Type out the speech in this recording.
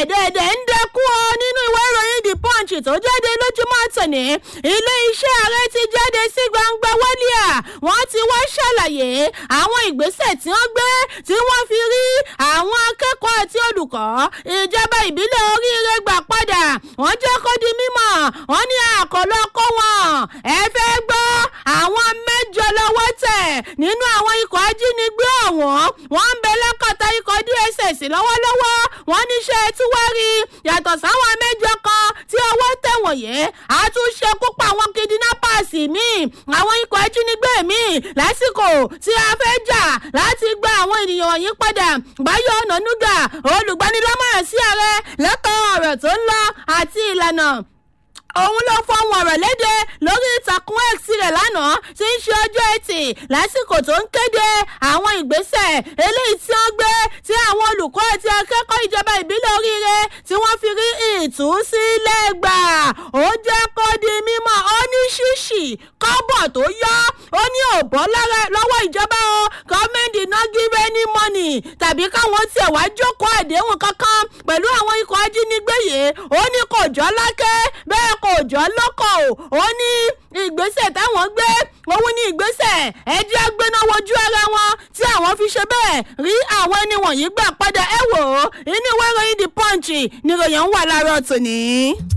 ẹ̀ẹ́dẹ̀ẹ̀dẹ̀ ń dẹkú ọ nínú ìwé ìròyìn the punch tó jáde lójúmọ́ tòní ilé iṣẹ́ ààrẹ ti jáde sí gbangba wálíà wọ́n ti wá ṣàlàyé àwọn ìgbésẹ̀ tí wọ́n gbé tí wọ́n fi rí àwọn akẹ́kọ̀ọ́ àti olùkọ́ ìjọba ìbílẹ̀ oríire gbà padà wọ́n jẹ́ kó di mímọ̀ wọ́n ní àkọlọ́ kó wọn ẹ fẹ́ gbọ́ àwọn mẹ́jọ lọ́wọ́ tẹ̀ nínú àwọn ikọ̀ ajínigbé ọ̀wọ́n wọ́n ń bẹ lọ́kọ̀tà ikọ̀ dss lọ́wọ́lọ́wọ́ wọ́n níṣẹ́ tí wọ́n rí yàtọ̀ sáwọn mẹ́jọ kan tí ọwọ́ tẹ̀ wọ̀nyí àtúnṣe kópa àwọn kidnappers míì àwọn ikọ̀ ajínigbé míì lásìkò tí a fẹ́ jà láti gba àwọn ènìyàn wọ̀nyí padà báyọ̀ ọ̀nànúgà olùgbanilámọ̀ràn sí ààrẹ lẹ́kọ̀ọ́ ọ̀rọ̀ tó ń lọ àti ìlànà òun ló fọwọn ọ̀rọ̀ léde lórí ìtàkùn x rẹ̀ lánàá tí ń ṣe ọjọ́ ẹtì lásìkò tó ń kéde àwọn ìgbésẹ̀ eléyìí tí wọ́n gbé tí àwọn olùkọ́ àti akẹ́kọ̀ọ́ ìjọba ìbílẹ̀ oríire tí wọ́n fi rí ìtúsílẹ̀ gbà ó jẹ́ kó di mímọ́ ó ní ṣíṣì kọ́bọ̀ tó yọ ó ní òbọ́ lọ́wọ́ ìjọba o gọ́ọ̀mẹ̀ntì náà give any money tàbí káwọn tiẹ̀ wá jókòó àdéhùn kankan pẹ̀lú àwọn ikọ̀ ajínigbé yìí ó ní kò jọ́ lákẹ́ bẹ́ẹ̀ kò jọ́ lọ́kọ̀ o ó ní ìgbésẹ̀ táwọn gbé òun ní ìgbésẹ̀ ẹjẹ́ gbéná wojú ara wọn tí àwọn fi ṣe bẹ́ẹ̀ rí àwọn ẹni wọ̀nyí gbà padà ẹ wò ó inú ìwé ìròyìn the punch níròyìn ń wà láàárọ̀ tòní.